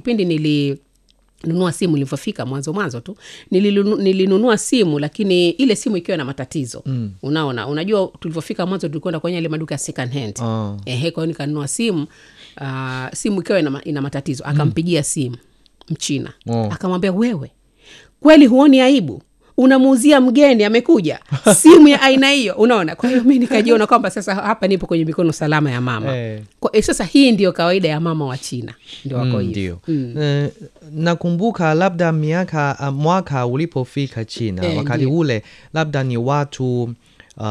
kipindi nili nunua simu nilivyofika mwanzo mwanzo tu nilinu, nilinunua simu lakini ile simu ikiwa na matatizo mm. unaona unajua tulivyofika mwanzo tulikwenda kwenye ile maduka ya second hand Oh. ehe kwa hiyo nikanunua simu uh, simu ikiwa ina, ma- ina matatizo akampigia simu mchina Oh. akamwambia wewe kweli huoni aibu unamuuzia mgeni amekuja simu ya aina hiyo unaona kwa hiyo mi nikajiona kwamba sasa hapa nipo kwenye mikono salama ya mama Eh. kwa, eh, sasa hii ndio kawaida ya mama wa china ndio wako Mm, hivi ndio Eh, nakumbuka labda miaka uh, mwaka ulipofika china Eh, wakati ndio. ule labda ni watu uh,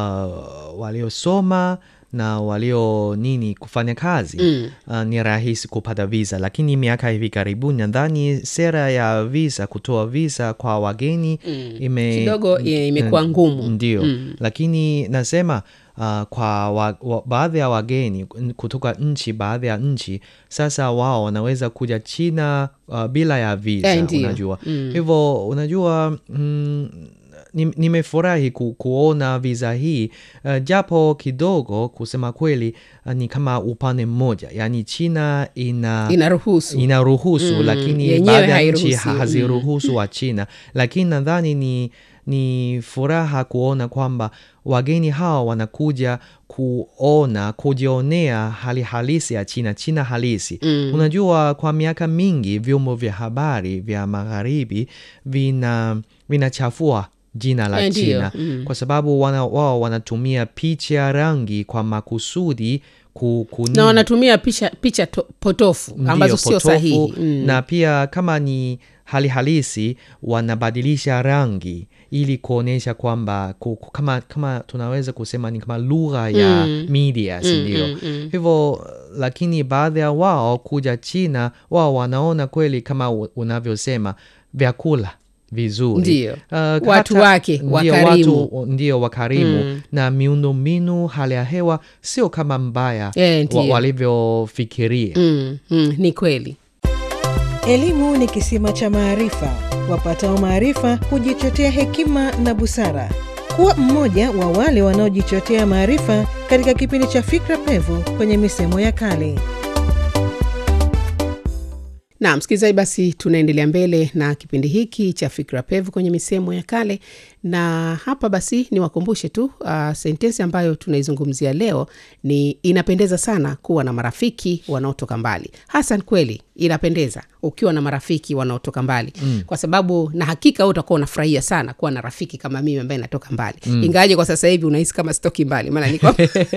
waliosoma na walio nini kufanya kazi Mm. uh, ni rahisi kupata visa lakini miaka hivi karibuni nadhani sera ya visa kutoa visa kwa wageni Mm. ime, Kidogo, eh, imekuwa mm, ngumu. ndio Mm. lakini nasema uh, kwa wa, wa, baadhi ya wageni kutoka nchi baadhi ya nchi sasa wao wanaweza kuja china uh, bila ya visa Eh, ndio. unajua Mm. hivyo unajua mm, ni- nimefurahi ku, kuona visa hii uh, japo kidogo kusema kweli uh, ni kama upande mmoja yaani china ina inaruhusu inaruhusu Mm, lakini yenyewe baadhi ya nchi hairuhusu, ha- haziruhusu wa China, lakini nadhani ni, ni furaha kuona kwamba wageni hawa wanakuja kuona kujionea hali halisi ya China, China halisi. Mm. Unajua, kwa miaka mingi vyombo vya habari vya magharibi vina vinachafua jina la Eh, ndio. China Mm. kwa sababu wana, wao wanatumia picha rangi kwa makusudi ku, ku na wanatumia picha, picha to, potofu Ndiyo, ambazo sio potofu, sahihi mm. na pia kama ni hali halisi wanabadilisha rangi ili kuonyesha kwamba ku- ku- kama, kama tunaweza kusema ni kama lugha ya Mm. media si Mm, ndio mm, mm. hivyo lakini baadhi ya wao kuja china wao wanaona kweli kama u- unavyosema vyakula vizuri Ndio. Uh, Watu hata- wake, ndio, wakarimu. watu ndio wakarimu Mm. na miundombinu hali ya hewa sio kama mbaya Eh, wa, ndio. walivyofikiria mm, mm, ni kweli Elimu ni kisima cha maarifa. Wapatao maarifa hujichotea hekima na busara. Kuwa mmoja wa wale wanaojichotea maarifa katika kipindi cha Fikra Pevu kwenye misemo ya kale. na msikilizaji basi tunaendelea mbele na kipindi hiki cha fikra pevu kwenye misemo ya kale na hapa basi niwakumbushe tu uh, sentensi ambayo tunaizungumzia leo ni inapendeza sana kuwa na marafiki wanaotoka mbali hasan kweli inapendeza ukiwa na marafiki wanaotoka mbali mm. kwa sababu na hakika wewe utakuwa unafurahia sana kuwa na rafiki kama mimi ambaye natoka mbali mm. ingawaje kwa sasa hivi unahisi kama sitoki mbali maana niko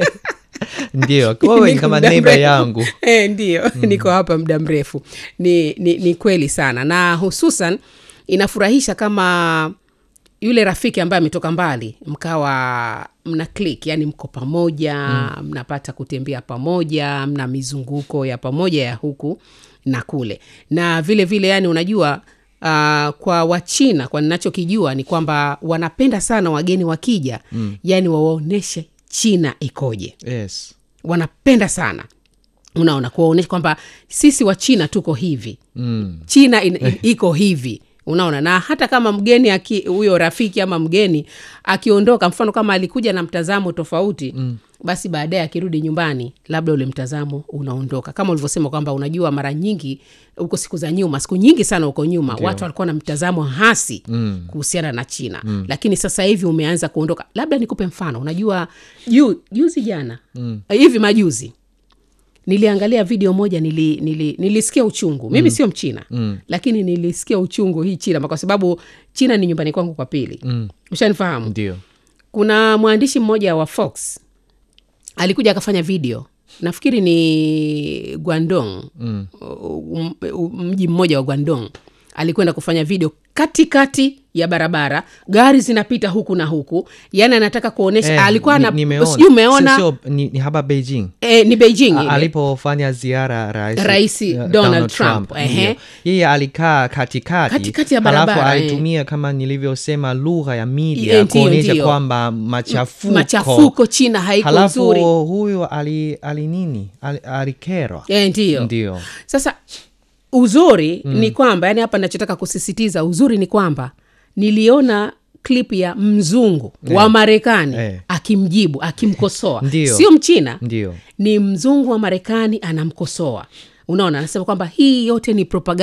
ndio wewe ni Niko kama muda neiba mrefu. yangu e, ndio mm. niko hapa muda mrefu ni, ni, ni kweli sana na hususan inafurahisha kama yule rafiki ambaye ametoka mbali mkawa mna click yani mko pamoja mm. mnapata kutembea pamoja mna mizunguko ya pamoja ya huku na kule na vile vile yani unajua Uh, kwa wachina kwa ninachokijua ni kwamba wanapenda sana wageni wakija mm. yani wawaonyeshe china ikoje yes wanapenda sana unaona kuwaonyesha kwamba sisi wa china tuko hivi mm. china in, in, iko hivi unaona na hata kama mgeni aki- huyo rafiki ama mgeni akiondoka mfano kama alikuja na mtazamo tofauti mm. basi baadaye akirudi nyumbani labda ule mtazamo unaondoka kama ulivyosema kwamba unajua mara nyingi huko siku za nyuma siku nyingi sana huko nyuma Ndio. watu walikuwa na mtazamo hasi Mm. kuhusiana na china mm. lakini sasa hivi umeanza kuondoka labda nikupe mfano unajua juu juzi jana mm. hivi majuzi niliangalia video moja nili, nili, nilisikia uchungu mimi sio mchina Mm. lakini nilisikia uchungu hii china kwa sababu china ni nyumbani kwangu kwa pili Mm. ushanifahamu ndio kuna mwandishi mmoja wa fox alikuja akafanya video nafikiri ni guandong Mm. um, um, mji mmoja wa guandong alikwenda kufanya video katikati ya barabara gari zinapita huku na huku yaani anataka kuonyesha Eh, alikuwa ni- na nimeona. sijui umeona Sio- sio, ni, ni hapa beijing eh, ni beijing A- ile. alipofanya ziara rais, Rais eh, Donald Trump, ehe. ndio. yeye alikaa katikati Katikati ya halafu barabara, eh. alitumia kama nilivyosema lugha ya media Eh, ndio, kuonyesha ndio. kwamba machafuko machafuko china haiko halafu nzuri huyu ali, ali nini ali, alikerwa eh, ndio ndio sasa uzuri mm. ni kwamba yani hapa nachotaka kusisitiza uzuri ni kwamba niliona klip ya mzungu Eh. wa marekani Eh. akimjibu akimkosoa Ndio. sio mchina ndio ni mzungu wa marekani anamkosoa unaona anasema kwamba hii yote ni propaganda